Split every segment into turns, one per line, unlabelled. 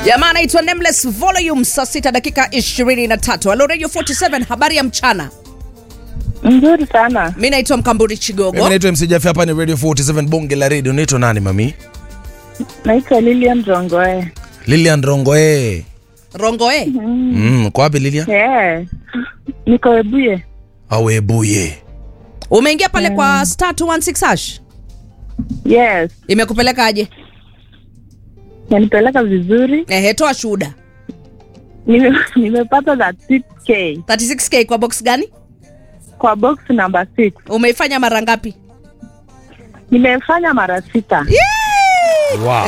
jamaa anaitwa Nameless Volume, saa sita dakika 23. Hello Radio 47, habari ya mchana.
Nzuri sana.
Mi naitwa Mkamburi Chigogo.
Mimi naitwa MC Jafi, hapa ni Radio 47 bonge la radio. Unaitwa nani mami?
Naitwa Lilian Rongoe.
Lilian Rongoe.
Rongoe.
Mm, kwa wapi Lilian?
Yeah. Niko Ebuye.
Awebuye.
Umeingia pale kwa star 216 hash.
Yes.
Imekupeleka aje?
Nanipeleka vizuri.
Ehe, toa shuhuda.
Nime, nimepata that 6k
36k kwa box gani?
kwa box number 6.
Umeifanya mara ngapi?
Nimefanya mara sita.
Wow.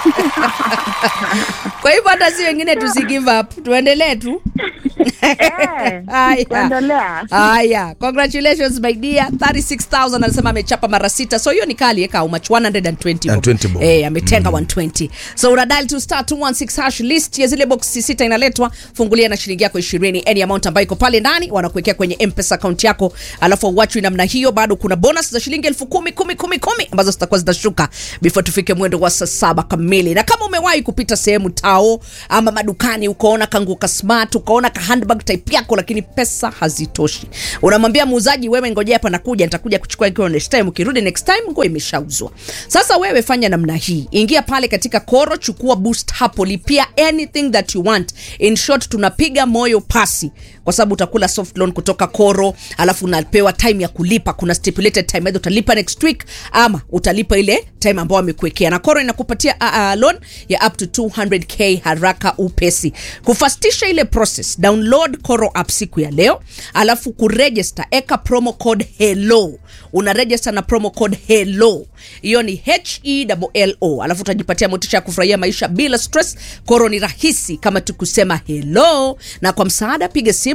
Kwa hivyo hata si wengine tusi give up, tuendelee tu.
Eh,
Haya.
Kuendelea.
Haya, congratulations my dear. 36000 anasema amechapa mara sita. So hiyo ni kali eka umach 120.
And 20 bob.
Eh, ametenga 120. So una dial to star 216 hash list ya zile boxi sita inaletwa, fungulia na shilingi yako 20 any amount ambayo iko pale ndani wanakuwekea kwenye M-Pesa account yako, alafu uachwe namna hiyo. Bado kuna bonus za shilingi elfu kumi kumi kumi kumi ambazo zitakuwa zinashuka before tufike mwendo wa saa saba kamili. Na kama umewahi kupita sehemu tao ama madukani ukaona kanguka smart, ukaona ka handbag type yako, lakini pesa hazitoshi, unamwambia muuzaji, wewe ngojea hapa, nakuja, nitakuja kuchukua ikiwa next time. Ukirudi next time, nguo imeshauzwa. Sasa wewe fanya namna hii, ingia pale katika Koro, chukua boost hapo, lipia anything that you want. In short, tunapiga moyo pasi kwa sababu utakula soft loan kutoka Koro, alafu unapewa time ya kulipa. Kuna stipulated time, either utalipa next week ama utalipa ile time ambayo amekuwekea, na Koro inakupatia uh, uh, loan ya up to 200k haraka upesi. Kufastisha ile process, download Koro app siku ya leo, alafu kuregister, eka promo code hello. Una register na promo code hello, hiyo ni H E L O, alafu utajipatia motisha ya kufurahia maisha bila stress. Koro ni rahisi kama tukusema hello, na kwa msaada piga simu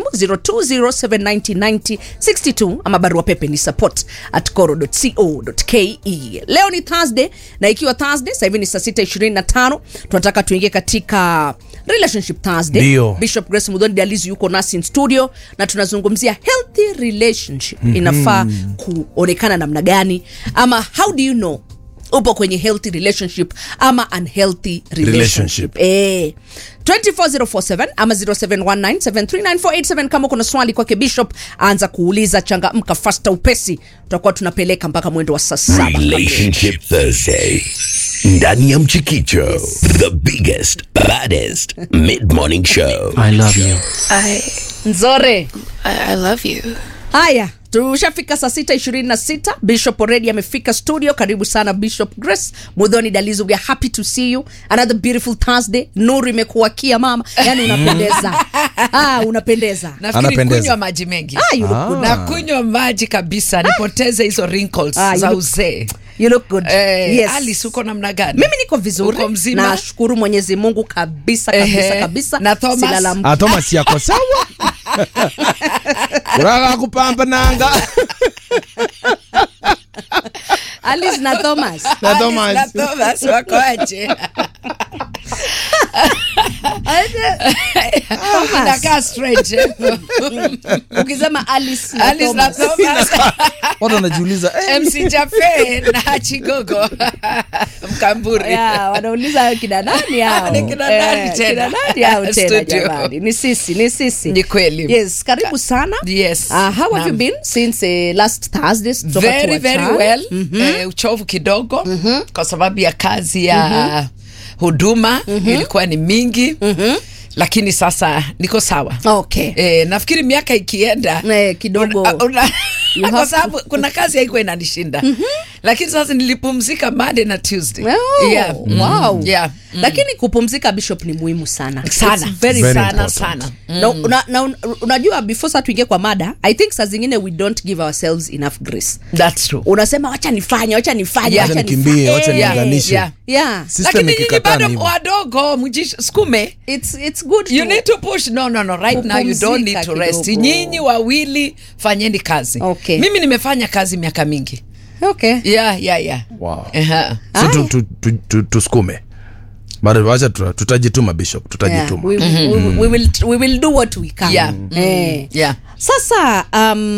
0207909062 ama barua pepe ni support at koro.co.ke. Leo ni Thursday na ikiwa Thursday sasa hivi ni saa 6:25 tunataka tuingie katika relationship Thursday.
Ndio.
Bishop Grace Mudhoni Dalizu yuko nasi in studio na tunazungumzia healthy relationship inafaa kuonekana namna gani, ama how do you know upo kwenye healthy relationship ama unhealthy relationship,
Relationship.
Eh. 24047 ama 0719739487 kama kuna swali kwake Bishop anza kuuliza, changamka fasta upesi, tutakuwa tunapeleka mpaka mwendo wa saa saba kamili.
Relationship Thursday. Ndani ya Mchikicho, the biggest, baddest mid-morning show.
I love you.
I,
Nzore.
I I love you.
Haya, tushafika saa sita ishirini na sita. Bishop already amefika studio. Karibu sana Bishop Grace Mudhoni Dalizo, we are happy to see you another beautiful Thursday. Nuru imekuwakia mama, yani unapendeza ah, unapendeza
Nafikiri
Anapendeza.
kunywa maji mengi
ah, you look good.
na kunywa maji kabisa nipoteze hizo wrinkles
Ah, you
za
look-
uzee.
You look good.
Eh,
yes.
Alice uko namna gani?
Mimi niko vizuri,
Uko mzima?
nashukuru Mwenyezi Mungu kabisa kabisa
Ehe.
kabisa.
Na Thomas?
Silalamiki.
Ah, Thomas yako sawa? Kuraka kupamba nanga.
Alice na Thomas.
Na
Alice
Thomas.
na Thomas wako aje? Inakaa strange. eh?
Ukisema Alice na
Alice na
Thomas.
Thomas.
Watu wanajiuliza eh,
MC Jafe na Chigogo Mkamburi.
Ya, wanauliza kina nani hao?
Ni kina nani
Eh,
tena?
kina nani hao tena
Studio.
jamani? Ni sisi, ni sisi.
Ni kweli.
Yes, karibu sana.
Yes.
Uh, how have
Naam.
you been since uh, last Thursday? Toka
very very
tuachane.
well eh, uchovu kidogo kwa sababu ya kazi ya huduma ilikuwa ni mingi lakini sasa niko sawa
Okay.
eh, nafikiri miaka ikienda
Eh, kidogo.
una- una-
You
kwa
have
sababu kuna kazi haikuwa inanishinda lakini sasa nilipumzika Monday na Tuesday
Oh,
yeah. mm,
wow.
yeah. mm.
Lakini kupumzika Bishop ni muhimu sana.
sana
It's very
Very
sana
important.
sana
na, una, na, un- unajua before saa tuingie kwa mada i think saa zingine we don't give ourselves enough grace
that's true
unasema wacha nifanye wacha nifanye
Yeah.
wacha
Wacha nikimbie,
nifanye."
wacha
Eh,
niunganishe.
yeah.
yeah.
System
lakini nyinyi
ikikataa
bado
ni hivyo.
wadogo mjisukume
It's, it's good
you
to-
need to push no no no right now you don't need to
Kupumzika
rest
kidogo.
nyinyi wawili fanyeni kazi
Okay.
mimi nimefanya kazi miaka mingi
okay.
yeah yeah yeah
Wow.
Aha.
So tu- tu- tu- tu- tusukume. Bado wacha tuta- tutajituma Bishop,
Yeah.
tutajituma.
We, we, we, will, we will do what we can
Yeah.
Eh.
yeah
sasa um,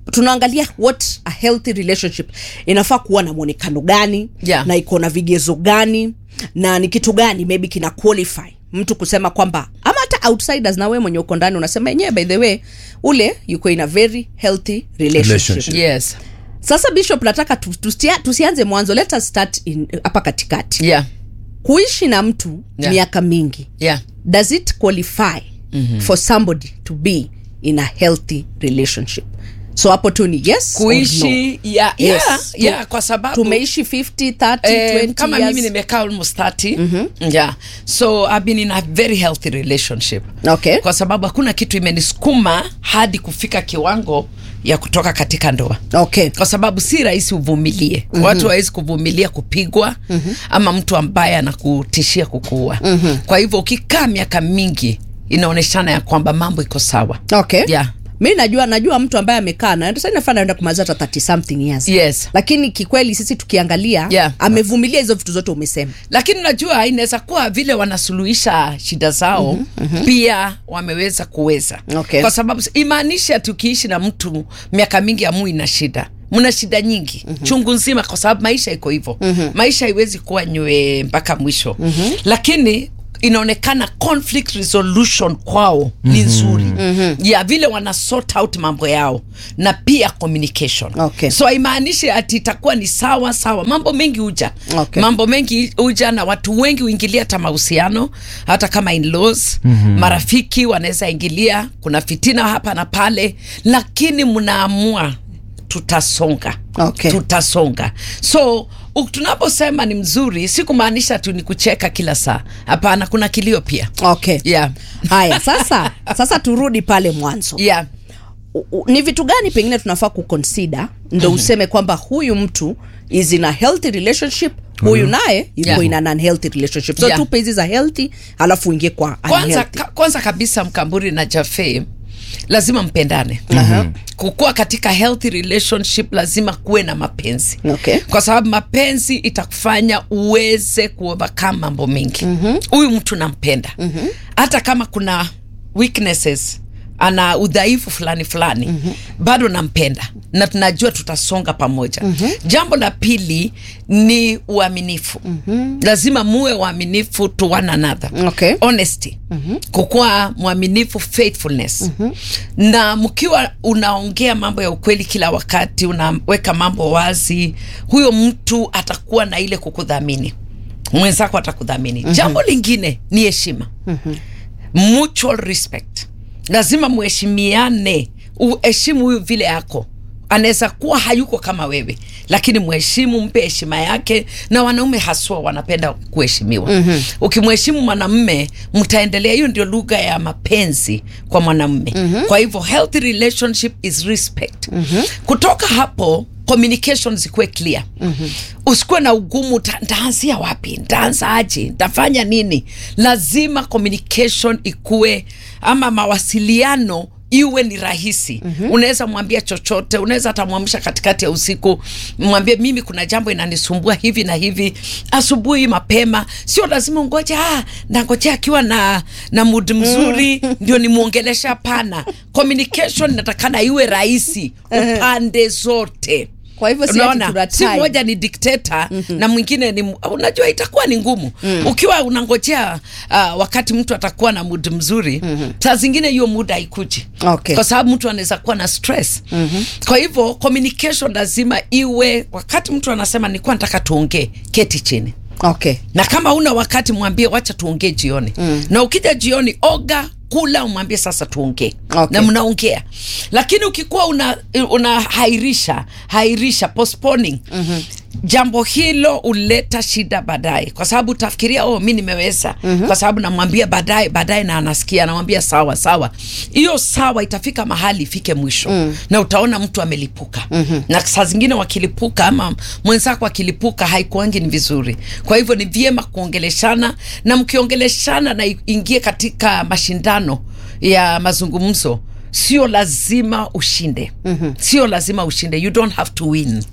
tunaangalia what a healthy relationship inafaa kuwa na mwonekano gani
Yeah.
na iko na vigezo gani na ni kitu gani maybe kina qualify mtu kusema kwamba ama hata outsiders na wewe mwenye uko ndani unasema yenyewe by the way ule yuko in a very healthy relationship,
Relationship.
yes
sasa bishop nataka tu- tusia- tusianze mwanzo let us start in- hapa katikati
yeah
kuishi na mtu
Yeah.
miaka mingi
yeah
does it qualify mm-hmm. for somebody to be in a healthy relationship so hapo tu ni yes or no.
kuishi yeah,
Yes.
yeah,
Tu-
yeah, kwa sababu
tumeishi 50 30
Eh,
20
kama
years.
mimi nimekaa almost 30 yeah so i've been in a very healthy relationship
Okay.
kwa sababu hakuna kitu imenisukuma hadi kufika kiwango ya kutoka katika ndoa
okay
kwa sababu si rahisi uvumilie mm-hmm. watu hawezi kuvumilia kupigwa mm-hmm. ama mtu ambaye anakutishia kukuua mm-hmm. kwa hivyo ukikaa miaka mingi inaonyeshana ya kwamba mambo iko sawa
okay
yeah.
mi najua najua mtu ambaye amekaa na sasa inafaa naenda kumaliza hata 30 something years
Yes.
lakini kikweli sisi tukiangalia
Yeah.
amevumilia hizo vitu zote umesema
lakini unajua inaweza kuwa vile wanasuluhisha shida zao mm-hmm. pia wameweza kuweza
Okay.
kwa sababu imaanisha tukiishi na mtu miaka mingi amui na shida mna shida nyingi mm-hmm. chungu nzima kwa sababu maisha iko hivyo mm-hmm. maisha haiwezi kuwa nywe mpaka mwisho mm-hmm. lakini inaonekana conflict resolution kwao ni nzuri mm-hmm. ya vile wana sort out mambo yao na pia communication
Okay.
so haimaanishi ati itakuwa ni sawa sawa mambo mengi huja
Okay.
mambo mengi huja na watu wengi huingilia hata mahusiano hata kama in-laws mm-hmm. marafiki wanaweza ingilia kuna fitina hapa na pale lakini mnaamua tutasonga
Okay.
tutasonga so u- tunaposema ni mzuri si kumaanisha tu ni kucheka kila saa hapana kuna kilio pia
okay
yeah.
haya sasa sasa turudi pale mwanzo
yeah.
U- u- ni vitu gani pengine tunafaa kuconsider ndo useme kwamba huyu mtu is in a healthy relationship huyu naye yuko
Yeah.
in an unhealthy relationship so
Yeah.
tupe hizi za healthy alafu uingie kwa
kwanza,
unhealthy.
ka, kwanza kabisa mkamburi na jafe lazima mpendane uh-huh. kukuwa katika healthy relationship lazima kuwe na mapenzi
Okay.
kwa sababu mapenzi itakufanya uweze kuovercome mambo mengi huyu mtu nampenda hata kama kuna weaknesses ana udhaifu fulani fulani mm-hmm. bado nampenda na tunajua tutasonga pamoja mm-hmm. jambo la pili ni uaminifu mm-hmm. lazima muwe waaminifu to one another
Okay.
honesty mm-hmm. kukuwa mwaminifu faithfulness mm-hmm. na mkiwa unaongea mambo ya ukweli kila wakati unaweka mambo wazi huyo mtu atakuwa na ile kukudhamini mwenzako atakudhamini mm-hmm. jambo lingine ni heshima mm-hmm. mutual respect lazima muheshimiane uheshimu huyu vile yako anaweza kuwa hayuko kama wewe lakini mheshimu mpe heshima yake na wanaume haswa wanapenda kuheshimiwa mm-hmm. ukimheshimu mwanamme mtaendelea hiyo ndio lugha ya mapenzi kwa mwanamme mm-hmm. kwa hivyo healthy relationship is respect mm-hmm. kutoka hapo communication zikuwe clear mm-hmm. usikuwe na ugumu "Ta- ntaanzia wapi ntaanza aje ntafanya nini lazima communication ikuwe ama mawasiliano iwe ni rahisi mm-hmm. unaweza mwambia chochote unaweza hata mwamsha katikati ya usiku mwambie mimi kuna jambo inanisumbua hivi na hivi asubuhi mapema sio lazima ungoje ah, nangojea akiwa na na mood mzuri ndio nimwongelesha hapana communication inatakana iwe rahisi upande zote
Kwa hivyo si ati
unaona
tuna
si
time.
mmoja ni dikteta mm-hmm. na mwingine ni mu- unajua itakuwa ni ngumu mm. ukiwa unangojea uh, wakati mtu atakuwa na mood mzuri mm-hmm. saa zingine hiyo muda haikuji
Okay.
kwa sababu mtu anaweza kuwa na stress mm-hmm. kwa hivyo communication lazima iwe wakati mtu anasema nilikuwa nataka tuongee keti chini
okay
na kama una wakati mwambie wacha tuongee jioni mm. na ukija jioni oga kula umwambie sasa tuongee
Okay.
na mnaongea lakini ukikuwa una, una hairisha hairisha postponing mm-hmm. jambo hilo huleta shida baadaye kwa sababu utafikiria oh mi nimeweza mm-hmm. kwa sababu namwambia baadaye baadaye na anasikia anamwambia sawa sawa hiyo sawa itafika mahali ifike mwisho mm. na utaona mtu amelipuka mm-hmm. na saa zingine wakilipuka ama mwenzako akilipuka haikuangi ni vizuri kwa hivyo ni vyema kuongeleshana na mkiongeleshana na ingie katika mashindano ya mazungumzo sio lazima ushinde mm-hmm. sio lazima ushinde you don't have to win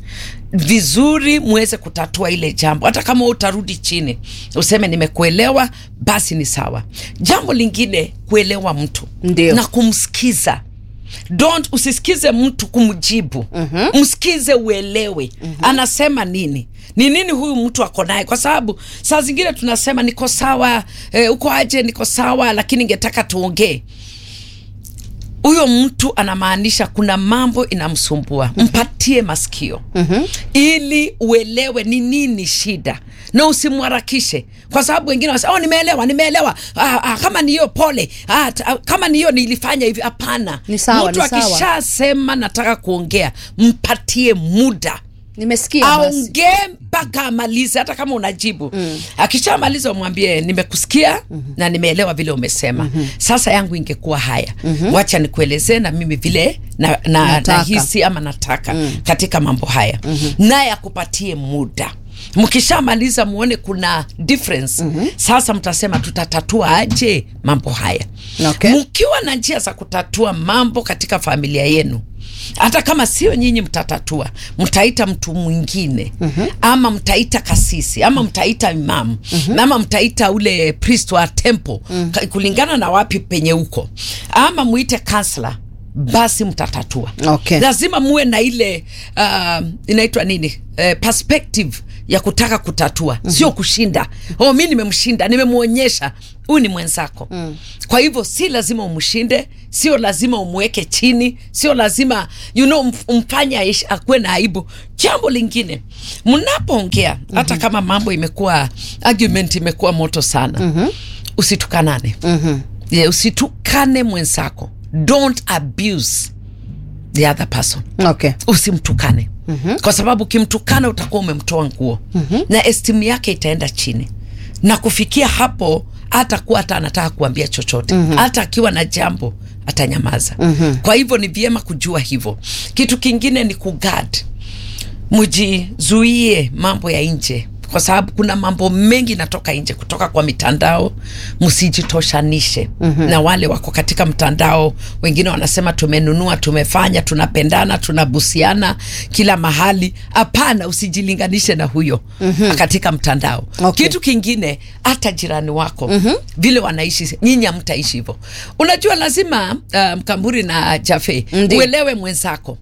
vizuri muweze kutatua ile jambo hata kama utarudi chini useme nimekuelewa basi ni sawa jambo lingine kuelewa mtu
Ndio.
na kumsikiza don't usisikize mtu kumjibu mm-hmm. msikize uelewe mm-hmm. anasema nini ni nini huyu mtu ako naye kwa sababu saa zingine tunasema niko sawa eh, uko aje niko sawa lakini ningetaka tuongee huyo mtu anamaanisha kuna mambo inamsumbua mpatie masikio mm-hmm. ili uelewe ni nini shida na usimharakishe kwa sababu wengine wanasema oh, nimeelewa nimeelewa ah, ah, kama ni hiyo pole ah, ta, ah, kama ni hiyo nilifanya hivi hapana
Ni sawa,
mtu
ni sawa.
akishasema nataka kuongea mpatie muda
nimesikia basi
aongee mpaka amalize hata kama unajibu mm. akishamaliza umwambie nimekusikia mm-hmm. na nimeelewa vile umesema mm-hmm. sasa yangu ingekuwa haya mm-hmm. wacha nikuelezee na mimi vile na, na,
Nataka.
nahisi ama nataka mm. katika mambo haya mm-hmm. naye akupatie muda mkishamaliza muone kuna difference mm-hmm. sasa mtasema tutatatua aje mambo haya
Okay.
mkiwa na njia za kutatua mambo katika familia yenu hata kama sio nyinyi mtatatua mtaita mtu mwingine mm-hmm. ama mtaita kasisi ama mtaita imamu mm-hmm. ama mtaita ule priest wa temple mm-hmm. kulingana na wapi penye huko ama muite kansla basi mtatatua
Okay.
lazima muwe na ile uh, inaitwa nini uh, perspective ya kutaka kutatua mm-hmm. sio kushinda oh mi nimemshinda nimemwonyesha huyu ni mwenzako mm. kwa hivyo si lazima umshinde sio lazima umweke chini sio lazima you know, umf- umfanye aishi- akuwe na aibu jambo lingine mnapoongea mm-hmm. hata kama mambo imekuwa argument imekuwa moto sana mm-hmm. usitukanane mm-hmm. yeah, usitukane mwenzako don't abuse the other person
okay
usimtukane mm-hmm. kwa sababu ukimtukana utakuwa umemtoa nguo mm-hmm. na estimu yake itaenda chini na kufikia hapo hata kuwa hata anataka kuambia chochote mm-hmm. hata akiwa na jambo atanyamaza mm-hmm. kwa hivyo ni vyema kujua hivyo kitu kingine ni kugad mjizuie mambo ya nje kwa sababu kuna mambo mengi natoka nje kutoka kwa mitandao msijitoshanishe mm-hmm. na wale wako katika mtandao wengine wanasema tumenunua tumefanya tunapendana tunabusiana kila mahali hapana usijilinganishe na huyo mm-hmm. katika mtandao
Okay.
kitu kingine hata jirani wako mm-hmm. vile wanaishi nyinyi hamtaishi hivyo unajua lazima uh, mkamburi na jafe
Ndiyo.
uelewe mwenzako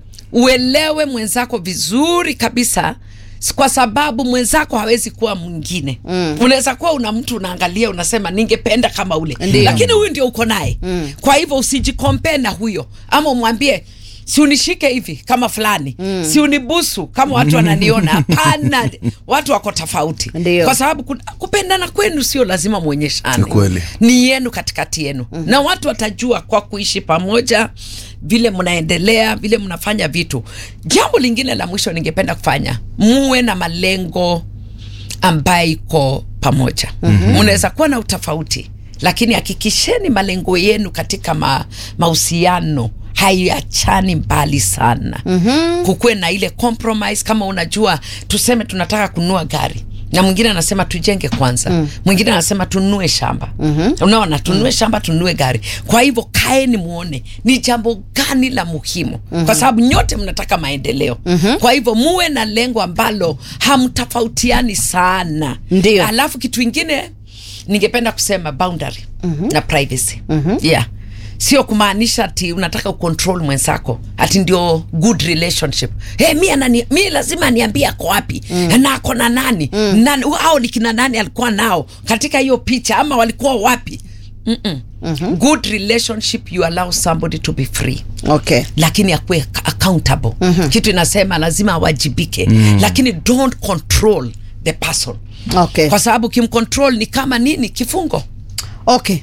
uelewe mwenzako vizuri kabisa s- kwa sababu mwenzako hawezi kuwa mwingine mm. unaweza kuwa una mtu unaangalia unasema ningependa kama ule
Ndiyo.
lakini huyu ndio uko naye mm. kwa hivyo usijikompee na huyo ama umwambie si unishike hivi kama fulani mm. si unibusu kama watu wananiona hapana watu wako tofauti
Ndiyo.
kwa sababu kuna- kupendana kwenu sio lazima mwonyeshane
Ni kweli.
ni yenu katikati yenu mm. na watu watajua kwa kuishi pamoja vile mnaendelea vile mnafanya vitu jambo lingine la mwisho ningependa kufanya muwe na malengo ambayo iko pamoja mm-hmm. mnaweza kuwa na utofauti lakini hakikisheni malengo yenu katika ma, mahusiano haiachani mbali sana mm-hmm. kukuwe na ile compromise kama unajua tuseme tunataka kununua gari na mwingine anasema tujenge kwanza mm. mwingine anasema tununue shamba mm-hmm. unaona tununue mm. shamba tununue gari kwa hivyo kaeni muone ni jambo gani la muhimu mm-hmm. kwa sababu nyote mnataka maendeleo mm-hmm. kwa hivyo muwe na lengo ambalo hamtofautiani sana
Ndio.
alafu kitu ingine ningependa kusema boundary mm-hmm. na privacy mm-hmm. yeah sio kumaanisha ati unataka ucontrol mwenzako ati ndio good relationship hey, mi, anani, mi lazima niambie ako wapi mm. na ako na nani mm. nani au ni kina nani alikuwa nao katika hiyo picha ama walikuwa wapi Mm-mm. Mm-hmm. good relationship you allow somebody to be free
okay
lakini akuwe accountable mm-hmm. kitu inasema lazima awajibike mm. lakini don't control the person
okay
kwa sababu kimcontrol ni kama nini kifungo
okay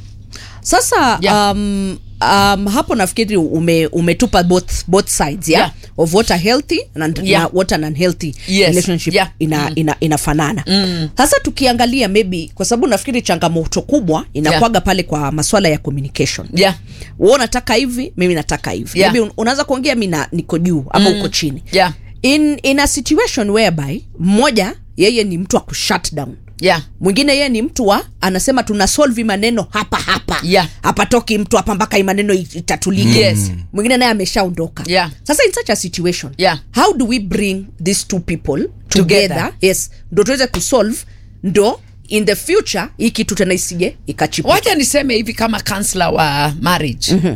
sasa
Yeah.
um, um, hapo nafikiri ume, umetupa both, both sides yeah?
Yeah.
of what a healthy and
Yeah.
na what an unhealthy
Yes.
relationship
Yeah.
ina, ina, inafanana sasa tukiangalia maybe kwa sababu nafikiri changamoto kubwa inakwaga pale kwa maswala ya communication
yeah.
wewe unataka hivi mimi nataka hivi
Yeah.
maybe un- unaweza kuongea mi na- niko juu ama uko chini
Yeah.
in, in a situation whereby mmoja yeye ni mtu wa kushut down
Yeah.
mwingine yeye ni mtu wa anasema tuna solve maneno hapa hapa
Yeah.
hapatoki mtu hapa mpaka hii maneno it- itatulike
Yes.
mwingine naye ameshaondoka
Yeah.
sasa in such a situation
Yeah.
how do we bring these two people together,
Together.
yes ndo tuweze kusolve ndo in the future hii kitu tena isije ikachipuka
wacha niseme hivi kama kansla wa marriage mm-hmm.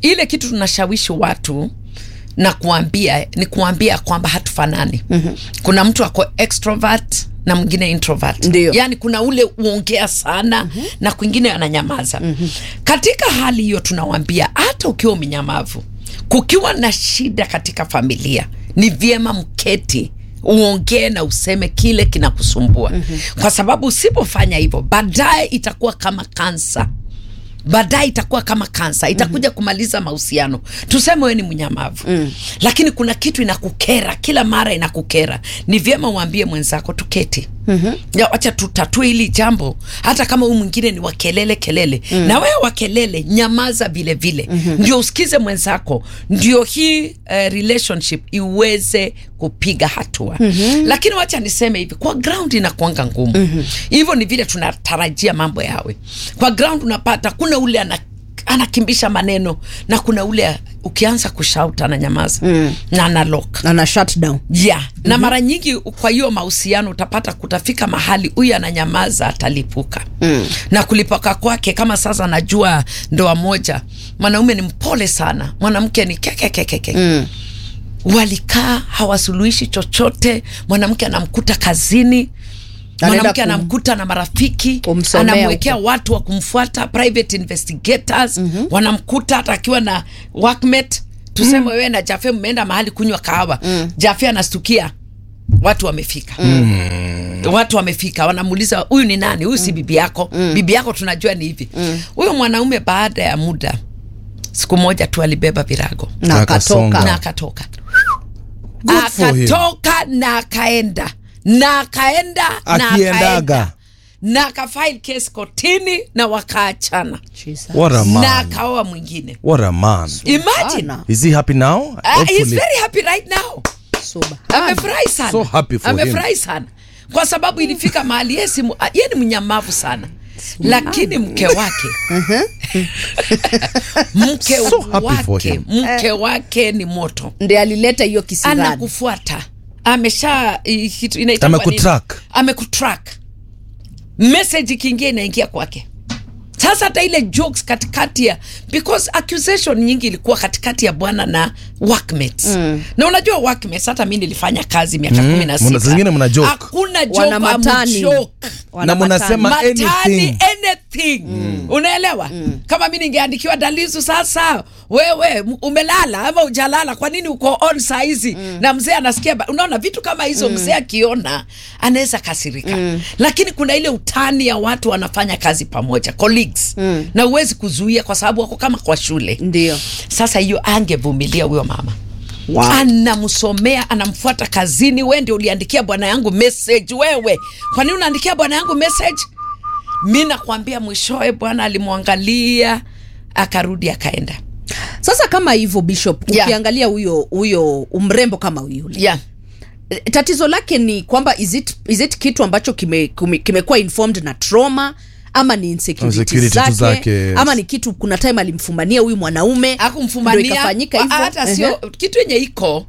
ile kitu tunashawishi watu na kuambia ni kuambia kwamba hatufanani mm-hmm. kuna mtu ako extrovert na mwingine introvert
Ndio.
yaani kuna ule uongea sana mm-hmm. na kwingine ananyamaza mm-hmm. katika hali hiyo tunawambia hata ukiwa umenyamavu kukiwa na shida katika familia ni vyema mketi uongee na useme kile kinakusumbua mm-hmm. kwa sababu usipofanya hivyo baadaye itakuwa kama kansa baadaye itakuwa kama kansa itakuja mm-hmm. kumaliza mahusiano tuseme we ni mnyamavu mm. lakini kuna kitu inakukera kila mara inakukera ni vyema uambie mwenzako tuketi mm-hmm. wacha tutatue hili jambo hata kama huyu mwingine ni wakelele kelele mm. na wewe wakelele nyamaza vile vile mm-hmm. ndio usikize mwenzako ndio hii uh, relationship iweze kupiga hatua mm-hmm. lakini wacha niseme hivi kwa ground inakuanga ngumu mm-hmm. hivyo ni vile tunatarajia mambo yawe kwa ground unapata kuna ule ana anakimbisha maneno na kuna ule ukianza kushout ananyamaza mm. na analok
ana shut down
yeah. mm-hmm. na mara nyingi kwa hiyo mahusiano utapata kutafika mahali huyu ananyamaza atalipuka mm. na kulipuka kwake kama sasa najua ndoa moja mwanaume ni mpole sana mwanamke ni kekekekeke mm walikaa hawasuluhishi chochote mwanamke anamkuta kazini
Anaenda
mwanamke
kum-
anamkuta na marafiki
kumsomea
anamwekea
huko.
watu wa kumfuata private investigators mm-hmm. wanamkuta hata akiwa na workmate tuseme mm. wewe na jafe mmeenda mahali kunywa kahawa mm. jafe anastukia watu wamefika mm. watu wamefika wanamuuliza huyu ni nani huyu si bibi yako mm. bibi yako tunajua ni hivi huyo mwanaume baada ya muda siku moja tu alibeba virago
na
Akasonga.
akatoka
na akatoka
Good for him.
akatoka na akaenda na akaenda na
Akiendaga.
akaenda na akafile case kotini na wakaachana
Jesus.
What a
na
man.
akaoa mwingine
What a man.
imagine
Ana.
Is he happy now?
uh, he's
Hopefully.
very happy right now
Subhana.
amefurahi sana
So happy for
amefurahi sana kwa sababu ilifika mahali yeye si mu- ah, yeye ni mnyamavu sana lakini mke wake mke
So happy for
wake
him.
mke wake ni moto
ndi alileta hiyo kisirani
anakufuata amesha i- kitu inaitwa nini?
Amekutrack.
amekutrack message ikiingia inaingia kwake sasa hata ile jokes katikati ya because accusation nyingi ilikuwa katikati ya bwana na workmates mm. na unajua workmates hata mi nilifanya kazi miaka
Mm.
kumi na
Mna- zingine mna
sita
joke.
hakuna joke
wana
amu
matani
joke
Wana
Na mnasema
matani.
matani
anything.
anything unaelewa kama mi ningeandikiwa dalizu sasa wewe m- umelala ama ujalala kwa nini uko on saa hizi na mzee anasikia ba- unaona vitu kama hizo mzee akiona anaweza kasirika lakini kuna ile utani ya watu wanafanya kazi pamoja colleagues na huwezi kuzuia kwa sababu wako kama kwa shule
ndio
sasa hiyo angevumilia huyo mama
Wow.
anamsomea anamfuata kazini we ndio uliandikia bwana yangu message wewe kwa nini unaandikia bwana yangu message mi nakwambia mwishowe bwana alimwangalia akarudi akaenda
sasa kama hivyo bishop
Yeah.
ukiangalia huyo huyo mrembo kama yule
yeah.
Eh, tatizo lake ni kwamba is it, is it kitu ambacho kimekuwa kime kimekuwa informed na trauma ama ni insecurity
Insecurity tu
zake,
zake, yes.
ama ni kitu kuna time alimfumania huyu mwanaume ndio
akumfumania
ikafanyika hivyo
hata sio kitu yenye iko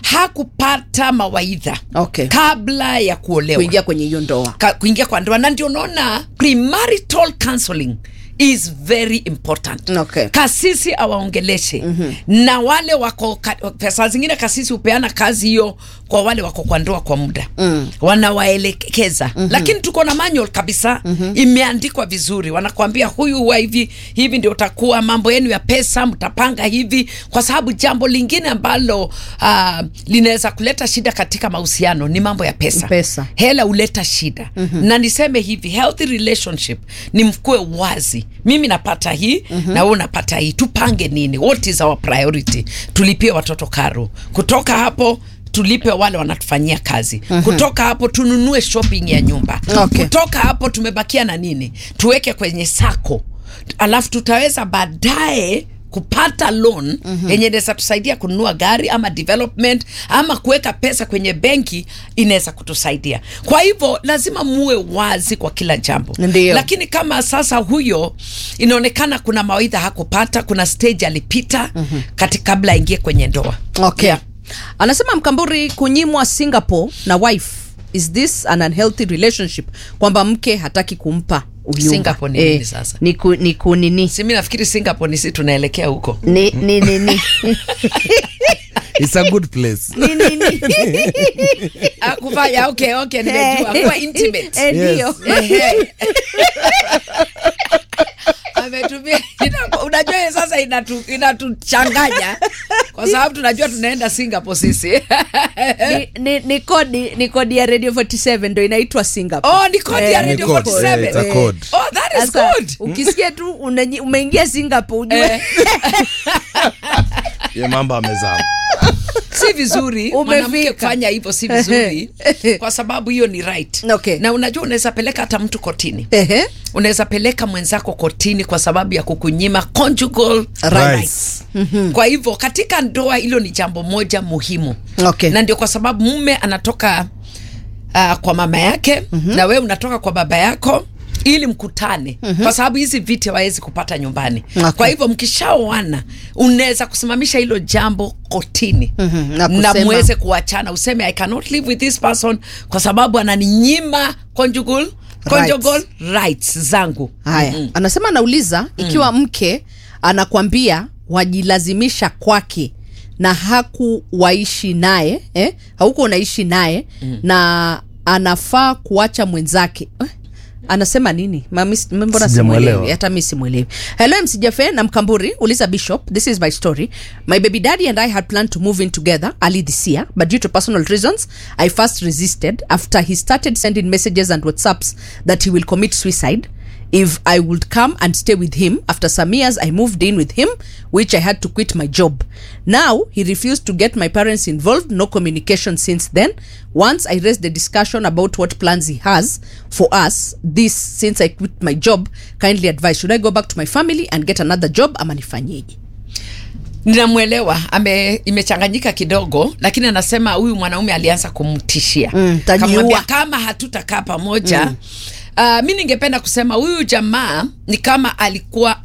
hakupata mawaidha
Okay.
kabla ya kuolewa
kuingia kwenye hiyo ndoa
ka, kuingia kwa ndoa na ndio unaona premarital counseling is very important
Okay.
kasisi awaongeleshe mm-hmm. na wale wako ka, pesa zingine kasisi hupeana kazi hiyo kwa wale wako kwa ndoa kwa muda mm. wanawaelekeza mm-hmm. lakini tuko na manual kabisa mm-hmm. imeandikwa vizuri wanakwambia huyu huwa hivi hivi ndio utakuwa mambo yenu ya pesa mtapanga hivi kwa sababu jambo lingine ambalo uh, linaweza kuleta shida katika mahusiano ni mambo ya pesa
Pesa.
hela huleta shida mm-hmm. na niseme hivi healthy relationship ni mkue wazi mimi napata hii mm-hmm. na wewe unapata hii tupange nini what is our priority tulipie watoto karo kutoka hapo tulipe wale wanatufanyia kazi mm-hmm. kutoka hapo tununue shopping ya nyumba
Okay.
kutoka hapo tumebakia na nini tuweke kwenye sako alafu tutaweza baadaye kupata loan mm-hmm. yenye inaweza tusaidia kununua gari ama development ama kuweka pesa kwenye benki inaweza kutusaidia kwa hivyo lazima muwe wazi kwa kila jambo
Ndio.
lakini kama sasa huyo inaonekana kuna mawaidha hakupata kuna stage alipita mm-hmm. kati kabla aingie kwenye ndoa
okay.
Yeah.
anasema mkamburi kunyimwa singapore na wife is this an unhealthy relationship kwamba mke hataki kumpa uyumba.
Singapore ni nini sasa?
ni ku, ni kunini
si mi nafikiri singapore ni si tunaelekea huko
ni ni ni ni
It's a good place.
ni ni ni
Ah, kufanya okay okay nimejua kuwa intimate
Eh, ndio
Yes.
Ehe. ametumia ina- unajua hiyo sasa inatu- inatuchanganya kwa sababu tunajua tunaenda singapore sisi
ni, ni, ni kodi ni kodi ya radio 47 ndo inaitwa singapore
oh ni kodi ya
Eh,
Ni
radio
code,
47
eh, it's a code.
oh that is
Sasa,
good
ukisikia tu unanyi- umeingia singapore ujue
Eh,
Ye mambo amezama.
si vizuri
Umefika.
mwanamke kufanya hivyo si vizuri kwa sababu hiyo ni right
Okay.
na unajua unaweza peleka hata mtu kotini
Ehe.
unaweza peleka mwenzako kotini kwa sababu ya kukunyima conjugal
Rights.
rights. kwa hivyo katika ndoa hilo ni jambo moja muhimu
Okay.
na ndio kwa sababu mume anatoka uh, kwa mama yake mm-hmm. na wewe unatoka kwa baba yako ili mkutane mm-hmm. kwa sababu hizi viti hawawezi kupata nyumbani
Okay.
kwa hivyo mkishaoana unaweza kusimamisha hilo jambo kotini
Mhm, na
na
kusema-
muweze kuachana useme i cannot live with this person kwa sababu ananinyima conjugal, conjugal rights zangu
haya anasema anauliza ikiwa mke anakwambia wajilazimisha kwake na hakuwaishi naye eh? hauko unaishi naye na anafaa kuacha mwenzake eh? anasema nini Mami- mbona
Sijamwelewa.
simwelewi hata mi simwelewi hello msijafe na mkamburi uliza bishop this is my story my baby daddy and i had planned to move in together early this year but due to personal reasons i first resisted after he started sending messages and whatsapps that he will commit suicide if I would come and stay with him. After some years, I moved in with him, which I had to quit my job. Now, he refused to get my parents involved, no communication since then. Once I raised the discussion about what plans he has for us, this since I quit my job, kindly advise should I go back to my family and get another job ama nifanyeje?
ninamwelewa ame imechanganyika kidogo lakini anasema huyu mwanaume alianza kumtishia
Mm, tajiua.
Kamwambia, kama hatutakaa pamoja mm. Uh, mi ningependa kusema huyu jamaa ni kama alikuwa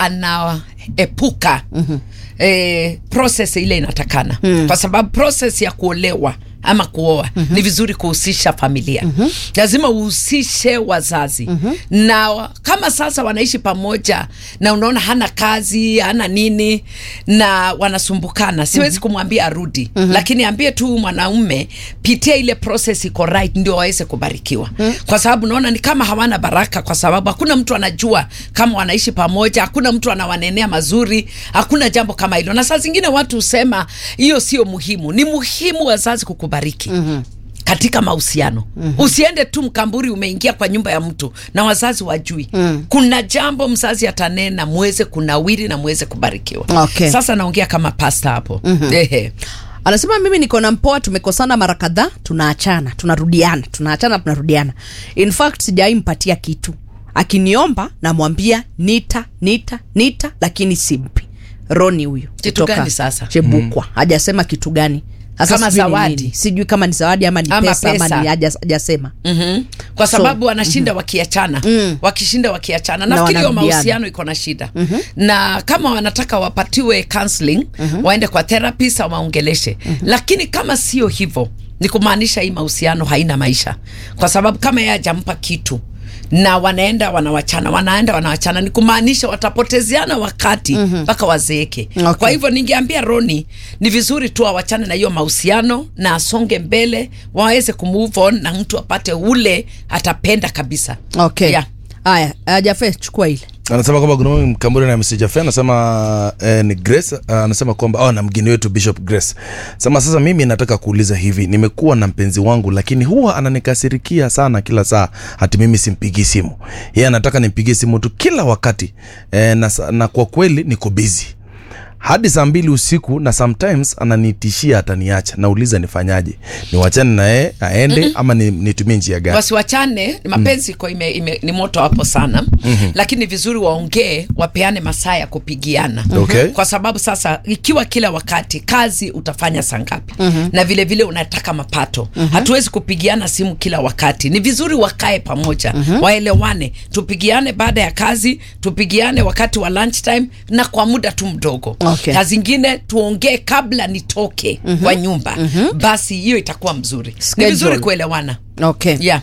anaepuka mm-hmm. eh, process ile inatakana mm. kwa sababu process ya kuolewa ama kuoa mm-hmm. ni vizuri kuhusisha familia mm-hmm. lazima uhusishe wazazi mm-hmm. na wa- kama sasa wanaishi pamoja na unaona hana kazi hana nini na wanasumbukana siwezi mm-hmm. kumwambia arudi mm-hmm. lakini ambie tu mwanaume pitia ile process iko right ndio waweze kubarikiwa mm-hmm. kwa sababu naona ni kama hawana baraka kwa sababu hakuna mtu anajua kama wanaishi pamoja hakuna mtu anawanenea mazuri hakuna jambo kama hilo na saa zingine watu husema hiyo sio muhimu ni muhimu wazazi kukubariki mm-hmm katika mahusiano mm-hmm. usiende tu mkamburi umeingia kwa nyumba ya mtu na wazazi wajui mm. kuna jambo mzazi atanena muweze kunawiri na muweze kubarikiwa
Okay.
sasa naongea kama pasta hapo mm-hmm. ehe
anasema mimi niko na mpoa tumekosana mara kadhaa tunaachana tunarudiana tunaachana tunarudiana in fact sijawai mpatia kitu akiniomba namwambia nita nita nita lakini simpi roni huyu
Kitu
kutoka
gani sasa?
chebukwa hajasema kitu gani Sasa
Kama
sijui ni
zawadi.
nini. sijui kama ni zawadi ama ni
Ama
pesa, ama
pesa.
ni haja- hajasema
mm-hmm. kwa
So,
sababu wanashinda wakiachana mm. wakishinda wakiachana
Na
nafikiri hiyo
wanarudiana.
mahusiano iko na shida mm-hmm. na kama wanataka wapatiwe counseling mm-hmm. waende kwa therapist au waongeleshe mm-hmm. lakini kama sio hivyo ni kumaanisha hii mahusiano haina maisha kwa sababu kama yeye hajampa kitu na wanaenda wanawachana wanaenda wanawachana ni kumaanisha watapotezeana wakati mpaka wazeeke
Okay.
kwa hivyo ningeambia roni ni vizuri tu awachane na hiyo mahusiano na asonge mbele waweze kumove on na mtu apate ule atapenda kabisa
okay
yeah.
haya uh, jafe chukua ile
anasema kwamba kuna mimi mkamburi na msijafe anasema eh, ni grace uh, anasema kwamba oh, na mgeni wetu bishop grace sema sasa mimi nataka kuuliza hivi nimekuwa na mpenzi wangu lakini huwa ananikasirikia sana kila saa hati mimi simpigii simu yeye anataka nimpigie simu tu kila wakati eh, na, sa- na kwa kweli niko busy hadi saa mbili usiku na sometimes ananitishia ataniacha nauliza nifanyaje niwachane na yeye aende mm-hmm. ama ni, nitumie njia gani
wasiwachane ni mapenzi iko ime, ime, ni moto hapo sana mm-hmm. lakini vizuri waongee wapeane masaa ya kupigiana
Okay.
kwa sababu sasa ikiwa kila wakati kazi utafanya saa ngapi mm-hmm. na vile vile unataka mapato mm-hmm. hatuwezi kupigiana simu kila wakati ni vizuri wakae pamoja mm-hmm. waelewane tupigiane baada ya kazi tupigiane wakati wa lunch time na kwa muda tu mdogo
Okay.
na zingine tuongee kabla nitoke mm-hmm. kwa nyumba mm-hmm. basi hiyo itakuwa mzuri ni
Schedule.
vizuri kuelewana
okay
yeah.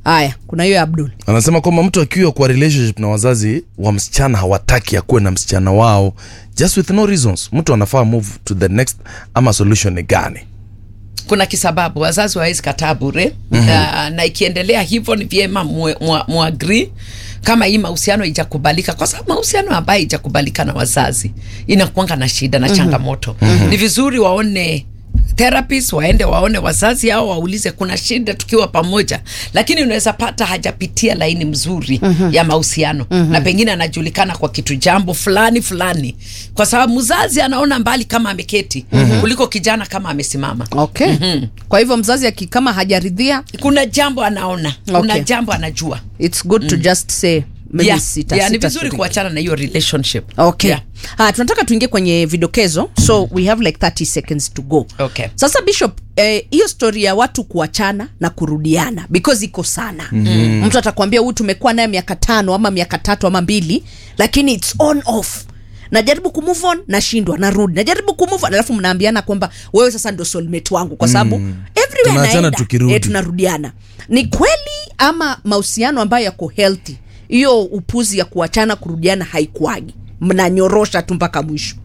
haya kuna hiyo ya abdul
anasema kwamba mtu akiwa kwa relationship na wazazi wa msichana hawataki akuwe na msichana wao just with no reasons mtu anafaa move to the next ama solution ni gani
kuna kisababu wazazi wawezi kataa bure mm-hmm. uh, na ikiendelea hivyo ni vyema muagri mu, muagri kama hii mahusiano ijakubalika kwa sababu mahusiano ambayo ijakubalika na wazazi inakuanga na shida na changamoto mm-hmm. ni vizuri waone therapist waende waone wazazi au waulize kuna shida tukiwa pamoja lakini unaweza pata hajapitia laini mzuri mm-hmm. ya mahusiano mm-hmm. na pengine anajulikana kwa kitu jambo fulani fulani kwa sababu mzazi anaona mbali kama ameketi mm-hmm. kuliko kijana kama amesimama
okay mm-hmm. kwa hivyo mzazi aki kama hajaridhia
kuna jambo anaona kuna
Okay.
jambo anajua
its good to just say maybe
yeah,
sita,
yeah, ni
sita
vizuri
shiriki.
kuachana na hiyo relationship
okay
yeah.
ah, tunataka tuingie kwenye vidokezo so we have like 30 seconds to go
Okay.
sasa bishop eh, hiyo story ya watu kuachana na kurudiana because iko sana mm-hmm. mtu atakwambia huyu tumekuwa naye miaka tano ama miaka tatu ama mbili lakini its on off najaribu kumove on nashindwa narudi najaribu kumove on alafu mnaambiana kwamba wewe sasa ndo soulmate wangu kwa sababu mm. everywhere
Tunaachana
naenda
tukirudi.
eh, tunarudiana ni kweli ama mahusiano ambayo yako healthy hiyo upuzi ya kuachana kurudiana haikuagi mnanyorosha tu mpaka mwisho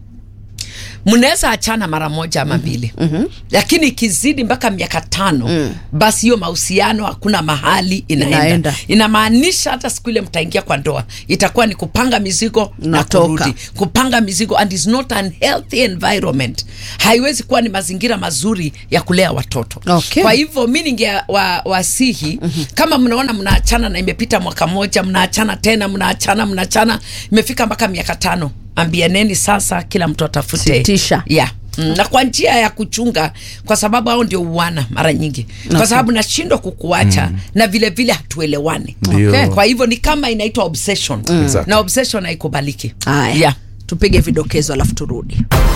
mnaweza achana mara moja ama mbili mm-hmm. lakini ikizidi mpaka miaka tano mm. basi hiyo mahusiano hakuna mahali inaenda,
Inaenda.
inamaanisha hata siku ile mtaingia kwa ndoa itakuwa ni kupanga mizigo na
Natoka.
kurudi kupanga mizigo and is not an healthy environment haiwezi kuwa ni mazingira mazuri ya kulea watoto
Okay.
kwa hivyo mi ninge wa, wasihi mm-hmm. kama mnaona mnaachana na imepita mwaka moja mnaachana tena mnaachana mnaachana imefika mpaka miaka tano ambianeni sasa kila mtu atafute
Sitisha.
yeah. Mm, na kwa njia ya kuchunga kwa sababu hao ndio uwana mara nyingi kwa
Okay.
sababu nashindwa kukuacha mm. na vile vile hatuelewani
Ndio.
Okay.
kwa hivyo ni kama inaitwa obsession
Exactly.
na obsession haikubaliki
haya
yeah.
tupige vidokezo alafu turudi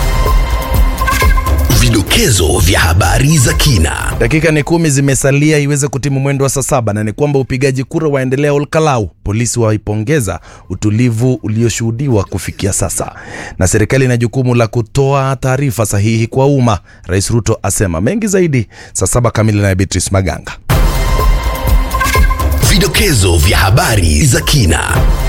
Vidokezo vya habari za kina.
dakika ni kumi zimesalia iweze kutimu mwendo wa saa saba na ni kwamba upigaji kura waendelea olkalau polisi waipongeza utulivu ulioshuhudiwa kufikia sasa na serikali ina jukumu la kutoa taarifa sahihi kwa umma rais ruto asema mengi zaidi saa saba kamili na beatrice maganga
Vidokezo vya habari za kina.